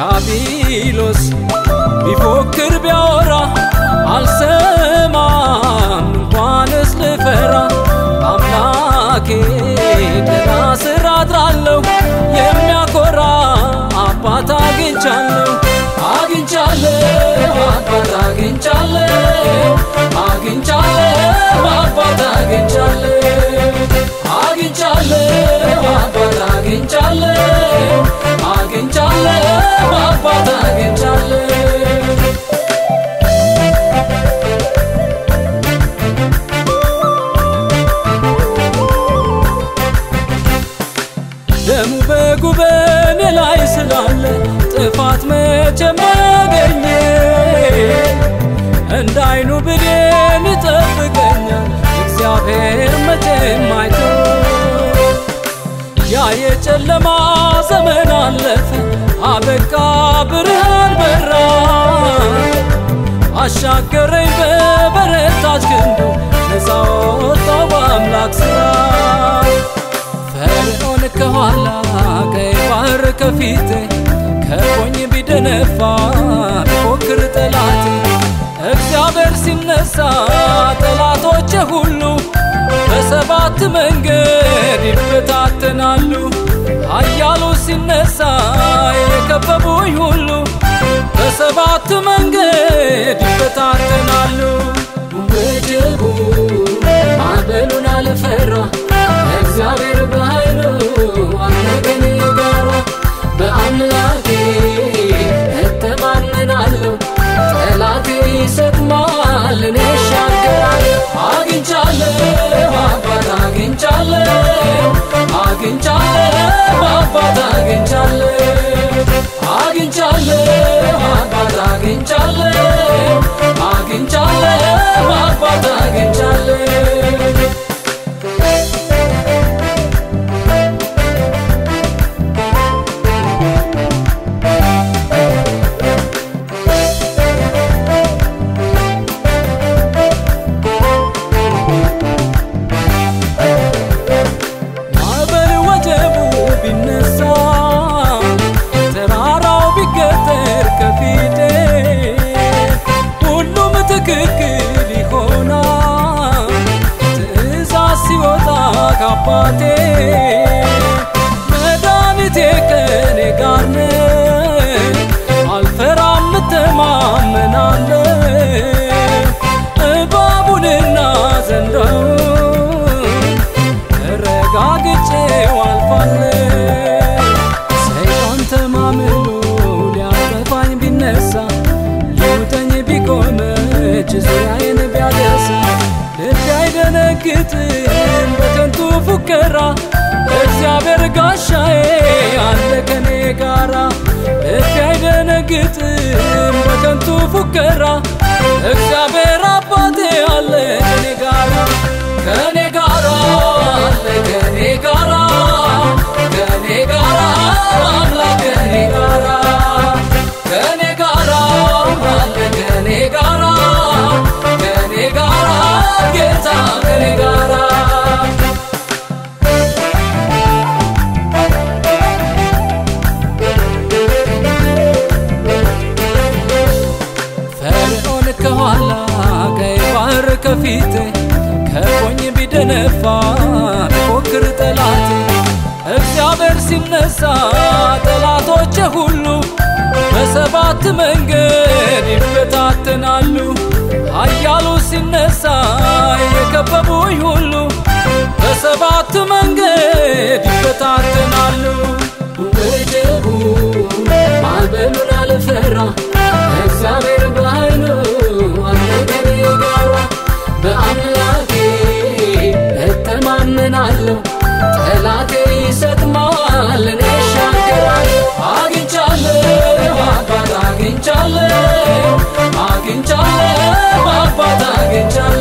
ዲያብሎስ ቢፎክር ቢያወራ አልሰማም እንኳንስ ልፈራ አምላኬ ደህና ስራ አድራለሁ የሚያኮራ አባት አግኝቻለሁ አግኝቻለሁ አባት አግኝቻለሁ አግኝቻለሁ አባት አግኝቻለሁ አግኝቻለሁ አባት አግኝቻለሁ አግኝቻለሁ አባት አግኝቻለሁ ደሙ በጉበኔ ላይ ስላለ ጥፋት መቼ ማገኘ እንደ አይኑ ብሌን ይጠብቀኛል እግዚአብሔር መቼም አይቶ ያ የጨለማ ዘመን አለፈ አበቃ ብርሃን በራ አሻገረኝ በበረታች ክንዱ ነፃ ወጣው በአምላክ ሥራ ፈርዖን ከኋላ ቀይ ባህር ከፊቴ ከቦኝ ቢደነፋ ቢፎክር ጠላቴ እግዚአብሔር ሲነሳ ጠላቶቼ ሁሉ በሰባት መንገድ ይበታተናሉ። ኃያሉ ሲነሳ የከበቡኝ ሁሉ በሰባት መንገድ ይበታተናሉ። ወጀቡ ማዕበሉን አልፈራ እግዚአብሔር በኃይሉ አለ ከኔ ጋራ በአምላኬ እተማመናለሁ ጠላቴ ይሰጥማል እኔ እሻገራለሁ አግኝቻለሁ አባት አግኝቻለሁ አግኝቻለሁ አባት አግኝቻለሁ አግኝቻለሁ አባት አግኝቻለሁ አግኝቻለሁ አባት አግኝቻለሁ ማዕበል ወጀቡ ቢነሳ ተራራው ቢገተር ከፊቴ ሁሉም ትክክል ይሆናል ትእዛዝ ሲወጣ ካባቴ መድኃኒቴ ከኔ ጋር ነው አልፈራም እተማመናለሁ እባቡንና ዘንዶውን ተረጋግጬው አልፋለሁ። ሰይጣን ተማምሎ ሊያጠፋኝ ቢነሳ ሊውጠኝ ቢቆመች ዙሪያዬን ቢያደሳ ልቤ አይደነግጥም በከንቱ ፉከራ እግዚአብሔር ጋሻዬ አለ ከኔ ጋራ ልቤ አይደነግጥም በከንቱ ፉከራ እግዚአብሔር አባቴ አለ ከኔ ጋራ ከኔ ጋራ አለ ከኔ ጋራ ከኔ ጋራ አምላክ ከኔ ጋራ ከኔ ጋራ አለ ከኔ ጋራ ከኔ ጋራ ጌታ ከኔ ጋራ ፈርዖን ከኋላ ቀይ ባህር ከፊቴ ከቦኝ ቢደነፋ ቢፎክር ጠላቴ እግዚአብሔር ሲነሳ ጠላቶቼ ሁሉ በሰባት መንገድ ይበታተናሉ። ኃያሉ ሲነሳ የከበቡኝ ሁሉ በሰባት መንገድ ይበታተናሉ። ወጀቡ ማዕበሉን አልፈራ እግዚአብሔር በኃይሉ አለ ከኔ ጋራ በአምላኬ እተማመናለሁ ጠላቴ ይሰጥማል እኔ እሻገራለሁ አግኝቻለሁ አባት አግኝቻለሁ አግኝቻለሁ አባት አግኝቻለሁ